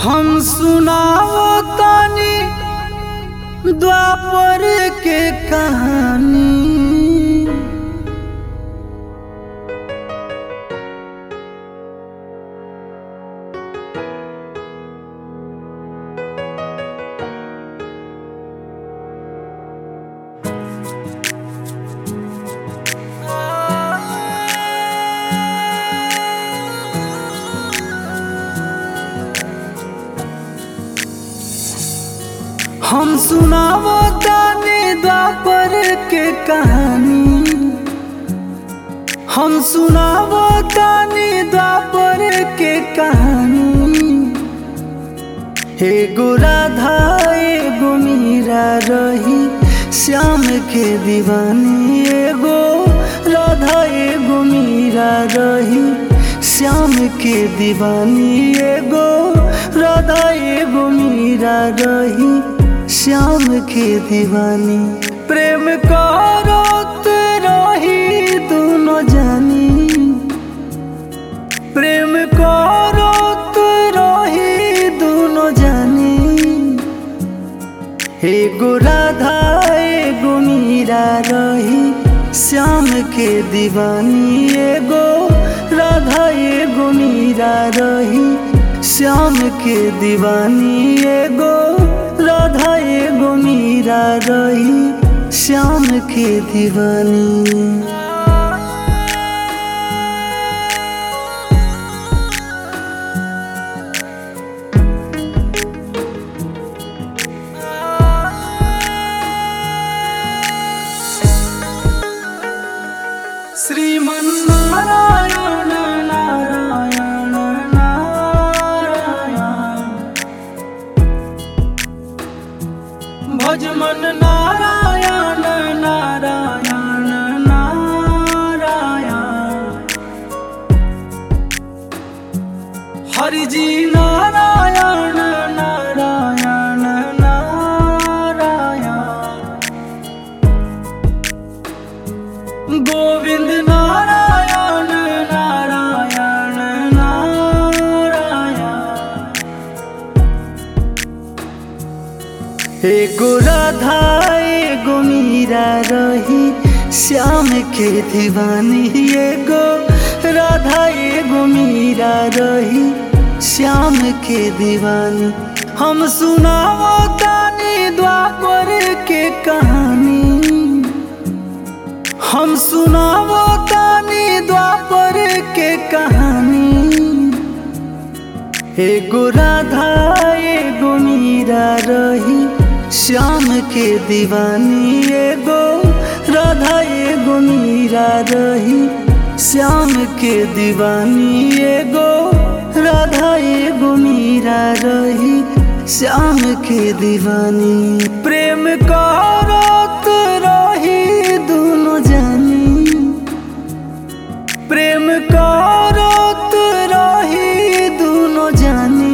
हम सुनाओ तानी द्वापर के कहानी हम सुनावो ताने द्वापर के कहानी हम सुनावो ताने द्वापर के कहानी एगो राधा एगो मीरा रही श्याम के दीवानी एगो राधा एगो मीरा रही श्याम के दीवानी एगो राधा एगो मीरा रही श्याम के दीवानी प्रेम करत रही दोनों जानी प्रेम करत रही दोनों जानी एगो राधा एगो मीरा रही श्याम के दीवानी एगो राधा एगो मीरा रही श्याम के दीवानी एगो राधा एगो मीरा रही श्याम के दीवानी श्रीमन्नारायण नारायण नारायण भजमन नारायण नारायण नारायण हरिजी नारायण नारायण नारायण गोविंद नारायण नारायण नारायण एगो राधा एगो मीरा रही श्याम के दीवानी एगो राधा एगो मीरा रही श्याम के दीवानी हम सुनाओ तानी द्वापर के कहानी हम सुनाओ तानी द्वापर के कहानी एगो राधा एगो मीरा रही श्याम के दीवानी एगो राधा एगो मीरा रही श्याम के दीवानी एगो राधा एगो मीरा रही श्याम के दीवानी प्रेम करत रही दोनों जानी प्रेम करत रही दोनों जानी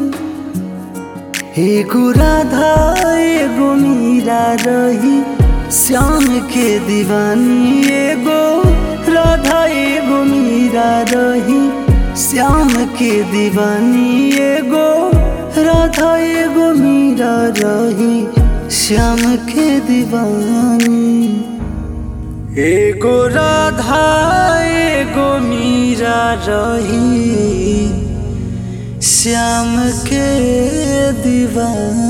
एगो राधा एगो मीरा रही श्याम के दीवानी एगो राधा एगो मीरा रही श्याम के दीवानी एगो राधा एगो मीरा रही श्याम के दीवानी एगो राधा एगो मीरा रही श्याम के दीवानी